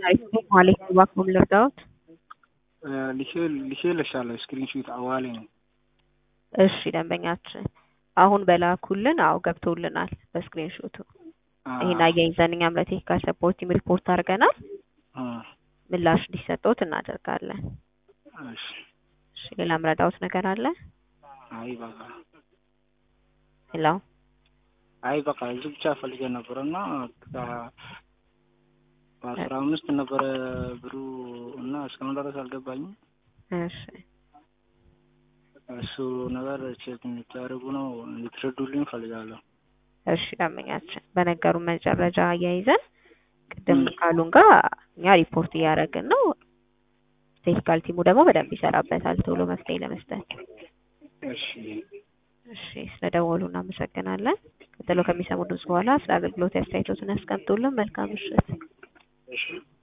ማለት እባክዎን ልርዳዎት? ልኬልሻለሁ ስክሪንሾት አዋሌ ነው። እሺ ደንበኛችን አሁን በላኩልን አዎ ገብቶልናል በስክሪን ሾቱ። ይሄን አያይዘን እኛም ለቴክኒካል ሰፖርት ቲም ሪፖርት አድርገናል። ምላሽ እንዲሰጠዎት እናደርጋለን። እሺ እሺ ሌላ ምረዳዎት ነገር አለ? አይ በቃ ሄሎ አይ በቃ እዚህ ብቻ ፈልጌ ነበረ እና በአስራ አምስት ነበረ ብሩ እና እስካሁን ድረስ አልገባኝም። እሺ እሱ ነገር ቼክ እንድታደርጉ ነው እንድትረዱልኝ ፈልጋለሁ። እሺ ደንበኛችን በነገሩን መጨረሻ አያይዘን ቅድም ካሉን ጋር እኛ ሪፖርት እያደረግን ነው። ቴክኒካል ቲሙ ደግሞ በደንብ ይሰራበታል ቶሎ መፍትሄ ለመስጠት። እሺ እሺ ስለደወሉ እናመሰግናለን። ቀጥሎ ከሚሰሙ ድምጽ በኋላ ስለ አገልግሎት አስተያየቶትን ያስቀምጡልን። መልካም ምሽት። እሺ